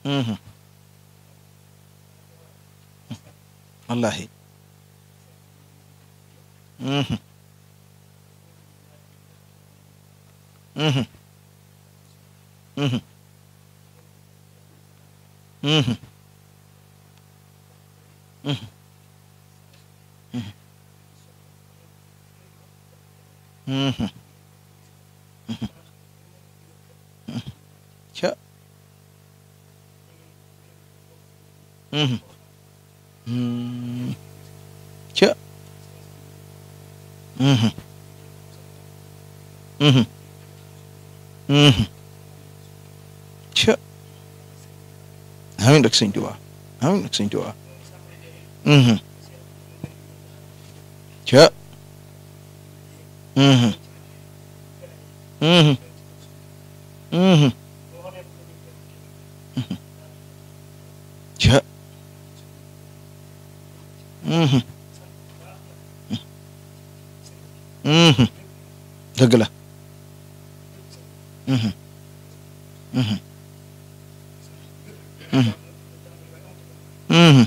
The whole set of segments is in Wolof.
Mhm. wallahi Mhm. Mhm. Mhm. Mhm. Mhm. Mhm. Mhm. Mhm. ca Mhm. Mm. ca Mhm. Mhm. Mhm. ca amiin rek sëñ Tuubaa amiin rek sëñ Tuubaa Mhm. ca Mhm. Mhm. Mhm. Mhm. ca Mhm. Mhm. dëgg la Mhm. Mhm. Mhm. Mhm.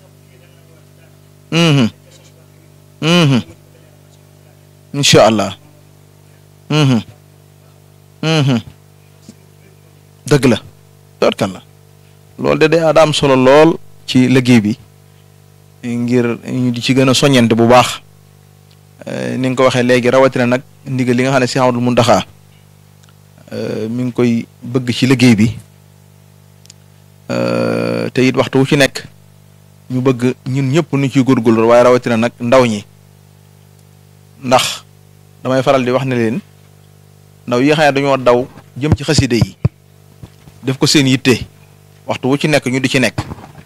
Mhm. Mhm. incha allah Mhm. Mhm. dëgg la tootkan la loolu de day daa am solo lool ci liggéey bi ngir ñu di ci gën a soññante bu baax Eh, ni nga ko waxee léegi rawatina nag ndigal li nga xam ne si Ahmadul Muntaxa eh, mi ngi koy bëgg ci liggéey bi eh, te it waxtu wu ci nekk ñu bëgg ñun ñëpp nu ciy góorgóorlu waaye rawatina nag ndaw ñi ndax damay faral di wax ne leen ndaw yi nga xam ne dañoo daw jëm ci xaside yi def ko seen yitte waxtu wu ci nekk ñu di ci nekk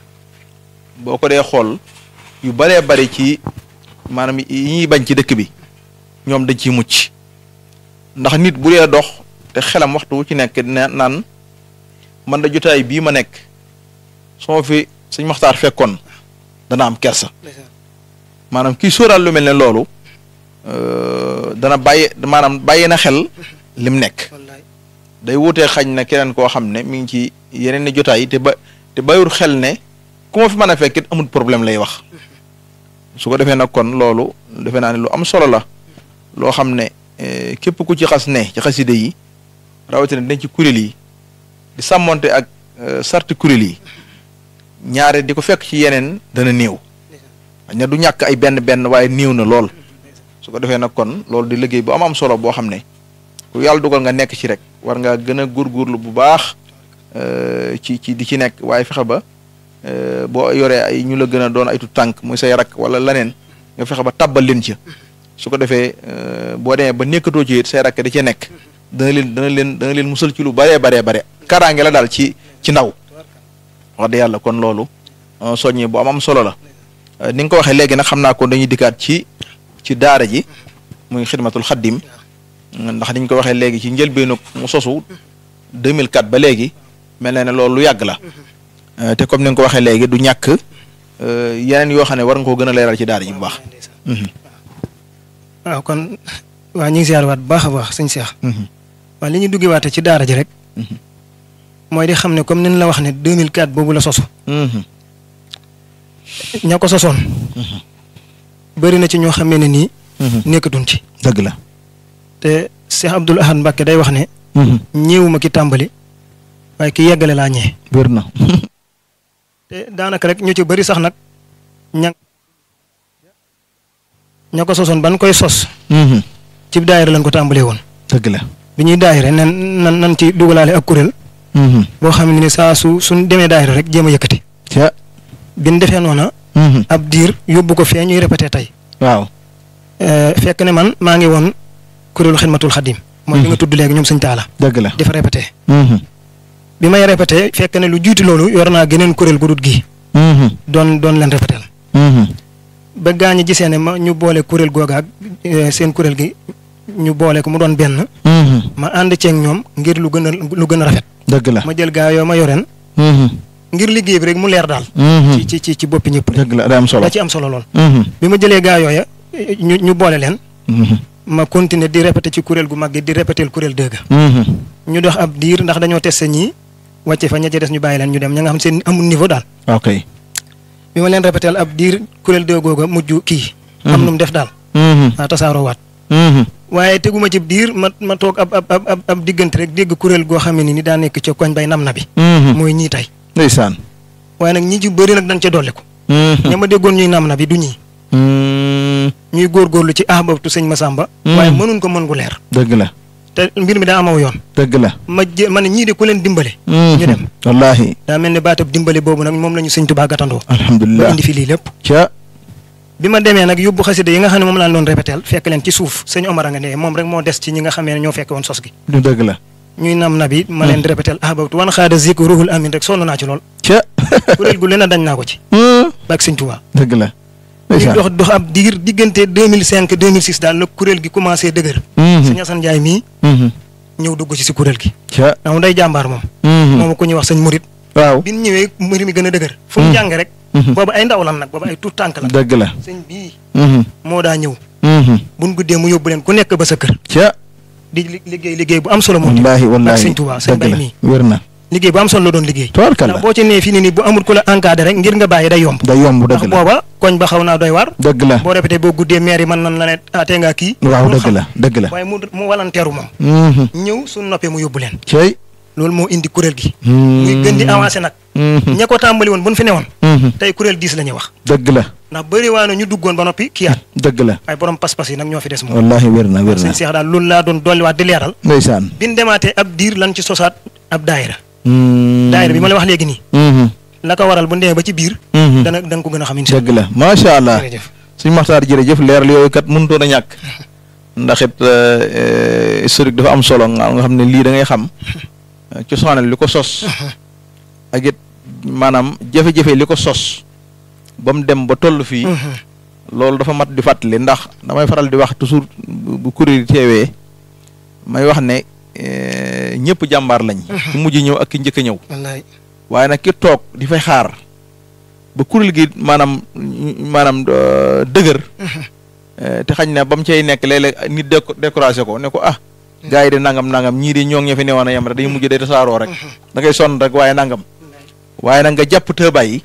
boo ko dee xool yu baree bari ci maanaam yi ñuy bañ ci dëkk bi ñoom dañ ciy mucc ndax nit bu dee dox te xelam waxtu wu ci nekk ne naan man da jotaay bii ma nekk su ma fi sëñ Maxtaar fekkoon dana am kersa maanaam kii sóoraal lu mel ne loolu euh, dana bàyyi maanaam bàyyi na xel lim nekk wallaay day wutee xañ na keneen koo xam ne mi ngi ci yeneen ni jotaay te ba te bàyyiwul xel ne ku ma fi mën a fekk it amul problème lay wax su ko defee nag kon loolu defe naa ne lu am solo la loo xam ne eh, képp ku ci xas ne ci xaside yi rawatina dañ ci kuréel yi di sàmmonte ak eh, sarti kuréel yi ñaare di ko fekk ci yeneen dana néew xañ na du ñàkk ay benn benn waaye néew na lool su ko defee nag kon loolu di liggéey bu am am solo boo xam ne ku yàlla dugal nga nekk ci rek war nga gën a góorgóorlu bu baax eh, ci ci di ci nekk waaye fexe ba eh, boo yoree ay ñu la gën a doon ay tu tànk muy say rak wala leneen nga fexe ba tabbal leen ci su ko defee eh, boo demee ba nekkatoo ci it say rakk da cee nekk dana leen dana leen dana leen musal ci lu baree baree bare kaaraange la daal ci ci ndaw wax dëgg yàlla kon loolu eh, soññee bu am am solo la Eh, ni nga ko waxee léegi nag xam naa kon dañuy dikkaat ci ci daara ji muy xidmatul xaddim ndax niñ ko waxee léegi ci njëlbeenu mu sosu 2004 ba léegi mel na ne loolu lu yàgg la Eh, te comme ni nga ko waxee léegi du ñàkk eh, yeneen yoo xam ne war nga koo gën a leeral ci daara ji bu baax. Mhm, waaw kon waa ñu ngi ziar waat bu baax a baax sëñ Cheikh mhm, waaw li ñu duggee waate ci daara ji rek mhm, mooy di xam ne comme ni la wax ne 2004 boobu la sosu mhm, ña ko sosoon mhm, bëri na ci ñoo xamee ne nii mhm. nekkatuñ ci dëgg la. te Cheikh Abdoul Ahad Mbacke day wax ne Mhm, ñeewuma ki tàmbali waaye ki yeggale laa ñee wér na. te daanaka rek ñu ci bëri sax nag ña ña ko sosoon ban koy sos Mhm, ci daayira lañ ko tàmbalee woon dëgg la. bi ñuy daayira nan nan nan ci dugalaale ak kuréel Mhm, boo xam ne ni saa su suñ demee daayira rek jéem a yëkkati ca. bi ñu defee noona Mhm, ab diir yóbbu ko fee ñuy répété tey waaw. Euh, fekk ne man maa ngi woon kuréelu xidmatul xadim mooy li nga tudd léegi ñoom sëñ taala dëgg la. di fa répété Mhm, bi may répété fekk ne lu jiitu loolu yor naa geneen kuréel gu dut gii mhm, doon doon leen répété mhm, ba gaañi gisee ne ma ñu boole kuréel googa ak euh, seen kuréel gi ñu boole ko mu doon benn mhm, ma ànd ceeg ñoom ngir lu gën a lu gën a rafet dëgg la. ma jël gaa yoo ma yoreen Mhm, ngir liggéey bi rek mu leer daal mhm, ci ci ci ci boppi ñëpp rek dëgg la day am solo. da ci am solo lool Mhm, bi ma jëlee gaa yooya ñu ñu boole leen mhm, ma continuer di répété ci kuréel gu mag gi di répété kuréel dëgg mhm, ñu dox ab diir ndax dañoo testé ñii wàcce fa ña ca des ñu bàyyi leen ñu dem ña nga xam seen amul niveau daal ok bi ma leen répété ab diir kuréel de googa mujj kii am nu mu def daal waa tasaaroo waat waaye teguma ci diir ma ma toog ab ab ab ab diggante rek dégg kuréel goo xam ne ni daa nekk ca koñ bay nam na bi mooy ñii tey ndeysaan waaye nag ñi ci bëri nag dañ ca dolli ko ña ma déggoon ñuy nam na bi du ñii ñuy góorgóorlu ci ahbabtu sëñ Masamba waaye mënuñ ko mën gu leer dëgg la te mbir mi daa amaw yoon dëgg la ma jë ma ne ñii de ku leen dimbale ñu dem wallaahi daa mel ne baatab dimbale boobu nag moom la ñu sëñ Tuubaa gàttandoo ba alhamdulilah indi fi lii lépp ca bi ma demee nag yóbbu xasida yi nga xam ne moom laa doon répétel fekk leen ci suuf sëñ Omar a nga ne moom rek moo des ci ñi nga xamee ne ñoo fekke woon sos gi du dëgg la ñuy nam na bi ma leen di répétel ahbabtu wan xaada zik ruhul amin rek sonn naa ci lool ca kuréel gu leen a dañ naa ko ci baak sëñ Tuubaa dëgg la ñu ndeysaan dox dox ab diir diggante 2005 2006 daal la kuréel gi commencé dëgër sëñ Asan Njaay mii ñëw dugg ci si kuréel gi ca ndax mu day jàmbaar moom moom ku ñuy wax sëñ Murit waaw bi ñu ñëwee mbir mi gën a dëgër fu mu jàng rek boobu ay ndaw lan nag boobu ay tuut tànk la dëgg la sëñ bii moo daa ñëw buñ guddee mu yóbbu leen ku nekk ba sa kër ca di li- liggéey liggéey bu am solo moom wallaahi ak wallaahi sëñ Tuubaa sëñ dëgg Bay la mii wér na liggéey bu am solo la doon liggéey tabarkalla ndax boo ci nee fii ni nii bu amul ku la encadré rek ngir nga bàyyi day yomb day yomb ndax dëgg la booba koñ ba xaw naa doy waar dëgg la boo répété boo guddee maire yi mën nan la ne atee ngaa kii waaw lu dëgg xam. la dëgg la waaye mu mu walanteeru moom ñëw suñ noppee mu yóbbu leen cey loolu moo indi kuréel gi muy gën di avancé nag ña ko tàmbali woon bu ñu fi newoon tey kuréel diis la ñuy wax dëgg la ndax bëri waa na ñu duggoon ba noppi kiyaat dëgg la waaye borom pas-pas yi nag ñoo fi des moom wallaahi wér na wér na sëñ Seex daal loolu laa doon dolliwaat di leeral ndeysaan bi ñu demaatee ab diir lan ci sosaat ab daayira daayira bi ma la wax léegi nii la ko waral bu ñu demee ba ci biir dana danga ko gën a xam incha dëgg la macha allah jërëjëf suñ maxtaar jërëjëf leeral yooyu kat mënutoon a ñàkk ndax it euh, historique dafa am solo nga nga xam ne lii da ngay xam cosaanal li ko sos ak it maanaam jafe-jafe li ko sos ba mu dem ba toll fii loolu dafa mat di fàttali ndax damay faral di wax toujours bu bu kuréel yi teewee may wax ne euh, ñëpp jàmbaar lañ ki mujj ñëw ak ki njëkk a ñëw wallaay waaye nag ki toog di fay xaar ba kuréel gi maanaam maanaam euh, dëgër eh, te xañ na ba mu cay nekk léeg-léeg nit déco découragé ko ne ko ah gars yi de nangam nangam ñii di ñoo ngi ña fi newoon a yem rek dañuy mujj day tasaaroo rek da ngay sonn rek waaye nangam waaye nag nga jàpp te bàyyi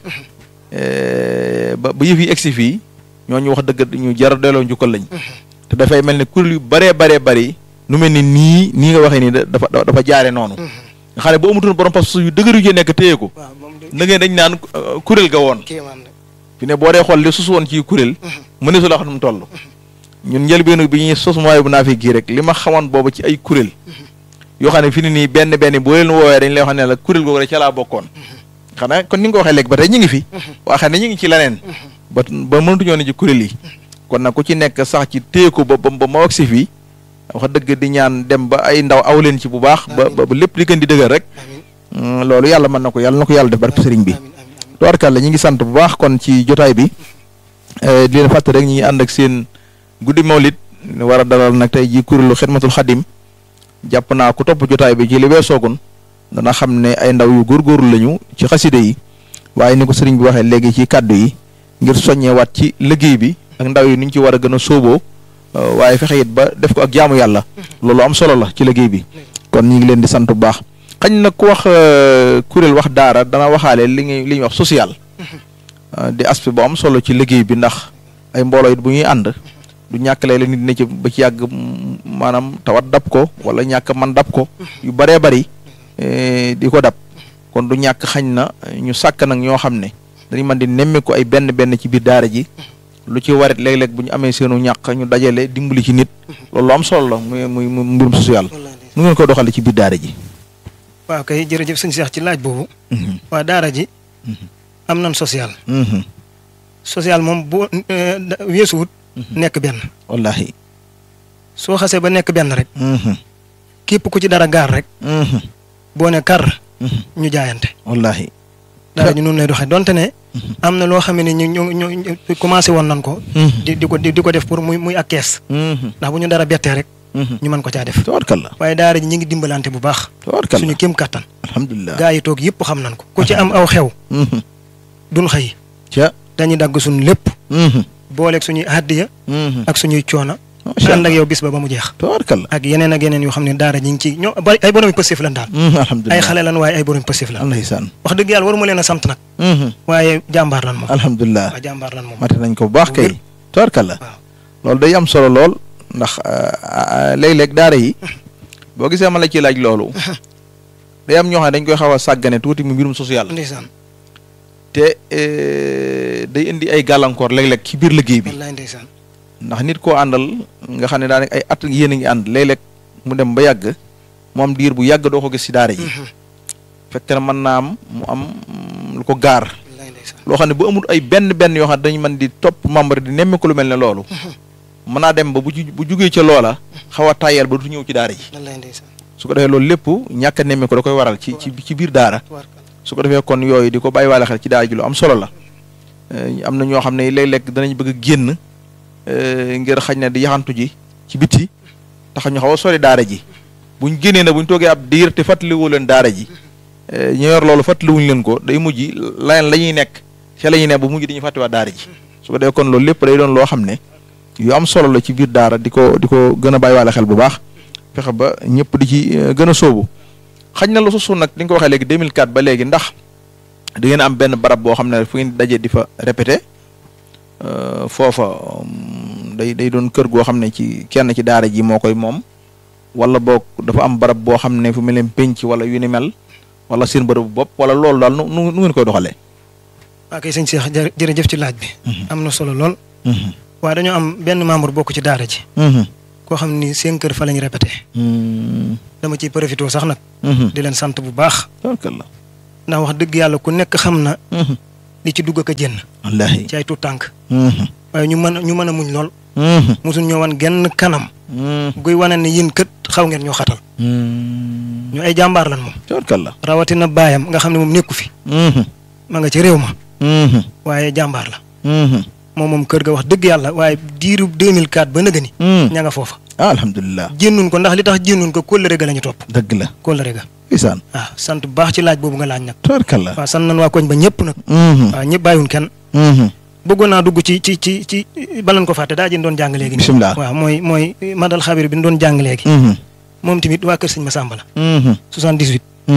eh, ba ba yëf yi egsi fii ñooñu wax dëgg ñu jar a delloo njukkal lañ te dafay mel ne kuréel yu baree baree bari nu mel ni nii nii nga waxee nii da- dafa dafa jaare noonu nga xam ne bu amutoon borom pas yu dëgër yu ci nekk téye ko waaw moom de na ngeen dañ naan euh, kuréel ga woon kéemaan la fi ne boo dee xool li sus woon ci kuréel mu ne su la xam nu mu toll ñun njëlbeenu bi ñuy sos mooy bu naa fi gii rek li ma xamoon boobu ci ay kuréel yoo xam ne fi ne nii benn benn boo leen woowee dañ lay wax ne la kuréel googu rek ca laa bokkoon xanaa kon ni nga ko waxee léegi ba tey ñu ngi fi waa xam ne ñu ngi ci leneen ba ba mënatuñoo ne ci kuréel yi kon nag ku ci nekk sax ci téye ko ba ba ba ma wax si fii wax dëgg di ñaan dem ba ay ndaw aw leen ci bu baax ba ba ba lépp li gën di dëgër rek amiin Mm, loolu yàlla mën na ko yàlla na ko yàlla def barke sëriñ bi amiin amiin amiin tubaarkàlla ñi ngi sant bu baax kon ci jotaay bi eh, di leen fàtte rek ñi ngi ànd ak seen guddi mawlid war a dalal nag tey ji kuréelu xidmatul xadim jàpp naa ku topp jotaay bi ci li weesoogun dana xam ne ay ndaw yu góorgóorlu lañu ci xaside yi waaye ni ko sëriñ bi waxee léegi ci kàddu yi ngir soññewaat ci liggéey bi ak ndaw yi ni ñu ci war a gën a sóoboo eh, waaye fexe it ba def ko ak jaamu yàlla loolu am solo la ci liggéey bi kon ñi ngi leen di sant bu baax xañ na ku wax euh, kuréel wax daara dana waxaale li ñuy li ñuy wax social euh, di aspect bu am solo ci liggéey bi ndax ay mbooloo it bu ñuy ànd du ñàkk lay la nit ne ci ba ci yàgg mm, maanaam tawat dab ko wala ñàkk man dab ko yu baree bari eh, di ko dab kon du ñàkk xañ na ñu sàkk nag ñoo xam ne dañu mën di nemme ko ay benn benn ci biir daara ji lu ci warit léeg-léeg bu ñu amee seenu ñàkk ñu dajale dimbali ci nit loolu lu am solo la muy muy muy mbirum social wallaay de. nu ngeen ko doxale ci biir daara ji waaw kay jërëjëf sëñ Seex ci laaj boobu waa daara ji am nan social Mhm. social moom bu eh, da- weesuwut nekk benn wallahi soo xasee ba nekk benn rek Mhm. képp ku ci dara gaar rek Mhm. boo ne kar Mhm. ñu jaayante wallahi daara ji noonu lay doxee donte ne am na loo xam ne ñu ñu ñu ñu commencé woon nan ko Mhm. di di ko di di ko def pour muy muy ak kees Mhm. ndax bu ñu dara bettee rek Mhm. ñu mën ko caa def tabarkalla waaye daara ji ñu ngi dimbalante bu baax tabarkalla suñu kéem kattan alhamdulilah gaa yi toog yëpp xam nan ko ku ci am aw xew Mhm. duñ xëy ca dañuy dagg suñu lépp Mhm. booleeg suñuy hàddiya Mhm. ak suñuy coona macha ànd allah ak yow bis ba ba mu jeex tabaarkalla ak yeneen ak yeneen yoo xam ne daara ñi ngi ci ñoo bari ay borom positif lan daal alhamdulilah ay xale lan waaye ay borom positif lan ndeysaan wax dëgg yàlla waruma leen a sant nag waaye jàmbaar lan moom alhamdulilah waaw jàmbaar lan moom mate nañ ko bu baax Bu kay wér. tabaarkalla waaw loolu day am solo lool ndax ah, léeg-léeg daara yi boo gisee ma la ci laaj loolu day am ñoo xam ne dañ koy xaw a sàggane tuuti mu mbirum social ndeysaan te eh, day indi ay gàllankoor léeg-léeg ci biir liggéey bi wallaay ndeysaan ndax nit koo àndal nga xam ne daanaka ay at yéen a ngi ànd léeg-léeg mu dem ba yàgg mu am diir bu yàgg doo ko gis ci daara ji fekk na mën naa am mu am mm, lu ko gaar wallaay ndeysaan loo xam ne bu amul ay benn benn yoo xam ne dañu mën di topp membre di nemmeeku lu mel ne loolu mën naa dem ba bu ju bu jugee ca loola xaw a tàyyal ba du ñëw ci daara ji wallaay ndeysaan su ko defee loolu lépp ñàkk a nemmeeku da koy waral ci ci ci biir daara tubaarkalla su ko defee kon yooyu di ko bàyyi waale xel ci daara ji lu am solo la Eh, am na ñoo xam ne léeg-léeg danañ bëgg a génn eh, ngir xañ na di yaxantu ji ci biti tax ñu xaw a sori daara ji buñ génnee na buñ toogee ab diir te fàttaliwu leen daara ji eh, ñu yor loolu fàttaliwuñ leen ko day mujj leneen la ñuy nekk ca la ñuy nekk bu mujj dañuy fàttiwaat daara ji su ko defee kon loolu lépp day doon loo xam ne yu am solo la ci biir daara di ko di ko gën a bàyyi waale xel bu baax fexe ba ñëpp di ci eh, gën a sóobu xañ na la susu nag li nga ko waxee léegi 2004 ba léegi ndax da ngeen am benn barab boo xam ne fu ngeen dajee di fa répété euh, foofa um, day day doon kër goo xam ne ci kenn ci daara ji moo koy moom wala boog dafa am barab boo xam ne fu mel ne penc wala yu ni mel wala seen bërëbu bopp wala loolu daal nu nu nu ngeen koy doxalee. waa kay sëñ Cheikh jërë- jërëjëf ci laaj bi am na solo lool waaye dañoo am benn membre bokk ci daara ji koo xam ni seen kër fa lañ répété dama ciy profité sax nag di leen sant bu baax tabarkalla. ndax wax dëgg yàlla ku nekk xam na li ci dugg ak a génn wallaahi. ci ay tuut tànk waaye ñu mën a ñu mën a muñ lool mosuñ ñoo wan genn kanam guy wane ne yéen kët xaw ngeen ñoo xatal ñu ay jàmbaar lan moom tabarkalla. rawatina baayam nga xam ne moom nekku fi ma nga ci réew ma waaye jàmbaar la moom moom kër ga wax dëgg yàlla waaye diiru 2004 ba nëgë ni ña nga foofa ah alhamdulilah. jénnuñ ko ndax li tax jénnuñ ko kóllëre ga la ñu topp dëgg la. kóllëre ga isaan. waaw sant bu baax ci laaj boobu nga laaj nag tabarkalla. waaw sant nañ waa koñ ba ñëpp nag waaw ñëpp bàyyiwuñ kenn bëggoon naa dugg ci ci ci ci balan ko fàtte daa jën doon jàng léegi nii bisimilah. waaw mooy mooy madal xabir bi ñu doon jàng léegi moom tamit waa kër sëñ Masamba la 78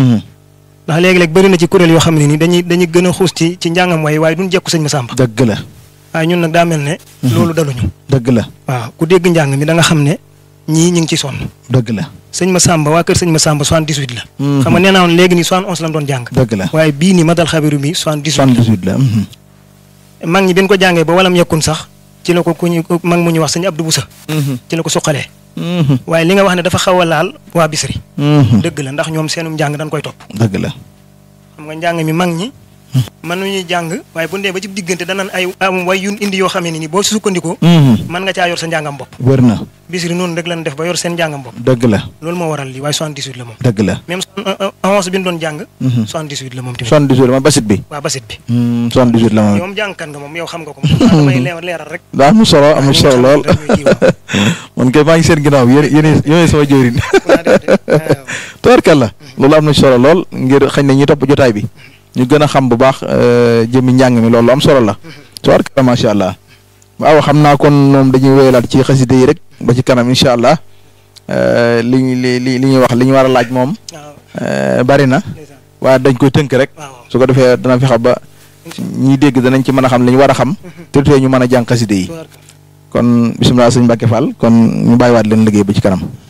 ndax léegi-léeg bëri na ci kuréel yoo xam ne ni dañuy dañuy gën a xuus ci ci njàngam waaye waaye duñ jekku sëñ Masamba dëgg la. waaye ñun nag daa mel ne loolu daluñu dëgg la. waaw ku dégg njàng mi da nga xam ne ñii ñu ngi ci sonn dëgg la. sëñ Masamba waa kër sëñ Masamba 78 la xam nga nee naa woon léegi nii 71 la doon jàng dëgg la. waaye bii nii madal xabiru mi 78 78 la. mag ñi bi ñu ko jàngee ba walam yekkun sax ci la ko ku ñu mag mu ñu wax sëñ Abdou Boussa ci la ko suqalee waaye li nga wax ne dafa xaw a laal waa Bisri dëgg la ndax ñoom seenum njàng dañ koy topp dëgg la. xam nga njàng mi mag ñi mën nañuy jàng waaye bu ndee ba ci diggante danañ ay am way yun indi yoo xamee ne ni boo si sukkandikoo mën nga caa yor sa njàngam bopp wér na. Bisri noonu rek lañ def ba yor seen njàngam bopp dëgg la. loolu moo waral lii waaye 78 la moom dëgg la. même avance bi ñu doon jàng 78 la moom tamit 78 la ma basit bi. waa basit bi 78 la ma. yow moom jàngkan nga moom yow xam nga ko moom damay leer leeral rek daa am solo am solo lool rek ñuy kii waaw. man kay maa ngi seen ginnaaw yéen yéen yéen sama jëwriñ Waa déedéet, waaw. tabarkalla loolu am na solo lool ngir xëy na ñi topp jotaay bi ñu gën a xam bu baax euh, jëmmi njàng mi loolu am solo la tabarkalla macha allah waaw xam naa kon moom dañuy wéyalaat ci xaside yi rek ba ci kanam incha allah euh, li ñu li li li ñuy wax li ñu war a laaj moom waaw euh, bari na ndeysaan. waaye dañ koy tënk rek waaw su ko defee dana fexe ba ñiy dégg danañ ci mën a xam li ñu war a xam te du tee ñu mën a jàng xaside yi tubaarkalla. kon bisimilah sëñ Mbacke Fall kon ñu bàyyiwaat leen liggéey ba ci kanam